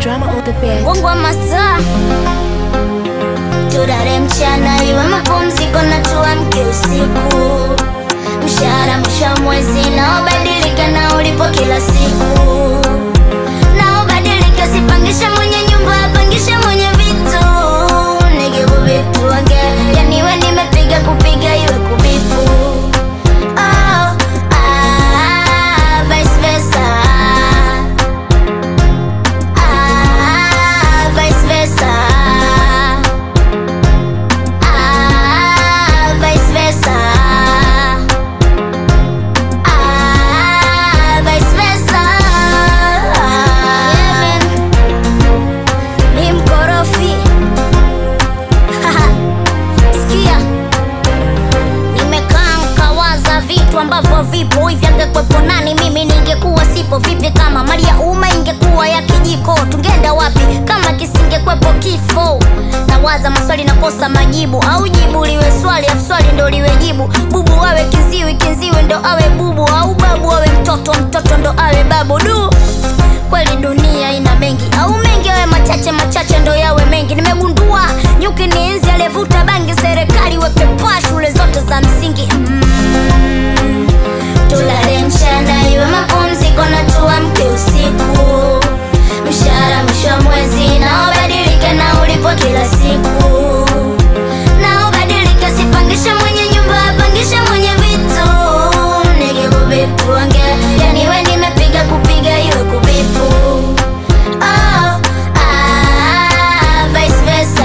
drama on the bed. Mungu wa masaa tulale mchana iwe mapumziko na tuamke usiku mshahara mwisho wa mwezi naobadilika na ulipo kila siku naobadilika sipangishe mwenye nyumba apangishe mwenye vitu nikikuvituange yaniwe nimepiga kupiga iwe kubipu oh, ah, vice versa Ah, vice versa. Ah, vice versa. Ah, vice versa. Yeah, man. Ni mkorofi. Sikia. Nimekaa nkawaza vitu ambavyo vipo hivi, angekwepo nani mimi ningekuwa sipo vipi? Kama mali ya umma ingekuwa ya kijiko, tungeenda wapi kama kisingekwepo kifo? Nawaza maswali nakosa majibu, au jibu liwe swali afu swali ndo liwe jibu. Bubu awe kiziwi, kiziwi ndo awe bubu, au babu awe mtoto, mtoto ndo awe babu. Du, kweli dunia ina mengi, au mengi awe machache, machache ndo yawe mengi. Nimegundua nyuki ni nzi aliyevuta bangi, serikali weke paa shule zote za msingi mm. Tulale mchana iwe mapumziko na tuamke usiku. Mshahara mwisho wa mwezi naobadilika na ulipo kila siku. Naobadilika sipangishe mwenye nyumba apangishe mwenye vitu. Nikikubituange yaniwe nimepiga kupiga iwe kubipu. Oh, ah, vice versa.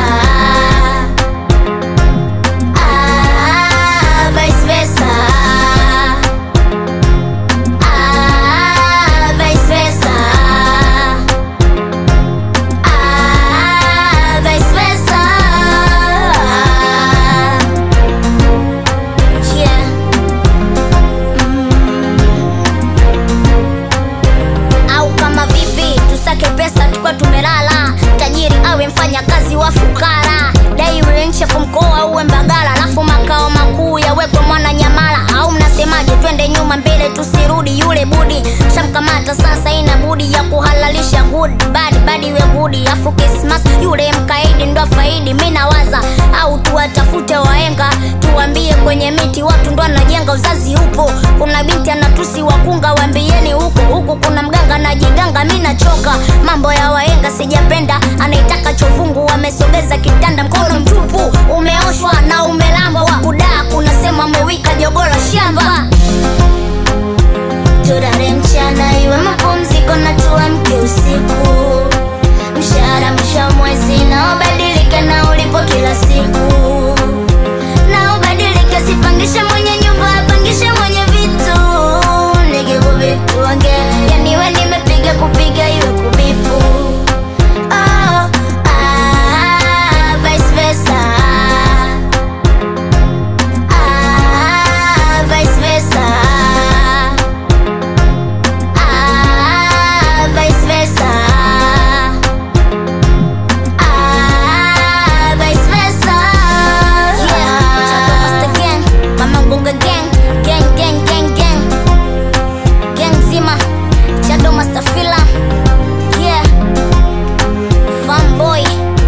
Ah, vice versa. Ah, vice versa. Ah, vice versa. Yeah. Au kama vipi tusake pesa tukwa tumelala, tajiri awe mfanya kazi wa fukara, dai uwe nchefu mkoa uwe Mbagala, alafu makao makuu yawekwe mwana Nyamala. Au mnasemaje? Twende nyuma mbele tusirudi, yule budi shamkamata sasa, ina budi ya kuhalalisha good bad bad iwe gudi, afu Christmas yule mkaidi ndo faidi. Mi nawaza au tuwatafute waenga, tuambie kwenye miti watu ndo anajenga, uzazi upo. Kuna binti anatusi wakunga, waambieni huko huku kuna mganga na jiganga. Mi nachoka mambo ya waenga, sijapenda anaitaka chovungu, wamesogeza kitanda, mkono mtupu umeoshwa na umelambwa, kudaa kunasema umewika jogola shamba tulale mchana iwe mapumziko na tuamke usiku mshahara mwisho wa mwezi naobadilika na ulipo kila siku naobadilika sipangishe mwenye nyumba apangishe mwenye vitu nikikuvituange yaniwe nimepiga kupiga iwe kubipu oh, ah, vice versa. Ah, vice versa. Ah, vice versa. Ah, vice versa. Yeah. Chato Master Gang, Mama Ngunga Gang, gang gang gang gang, gang zima. Chato Master Fila, yeah. Fanboy,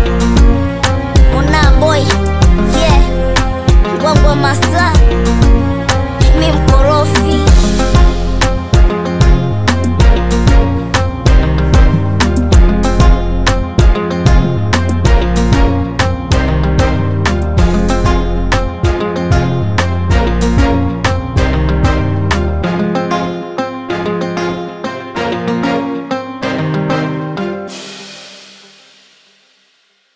Mona Boy, yeah. Ngwangwa Master, mi mkorofi.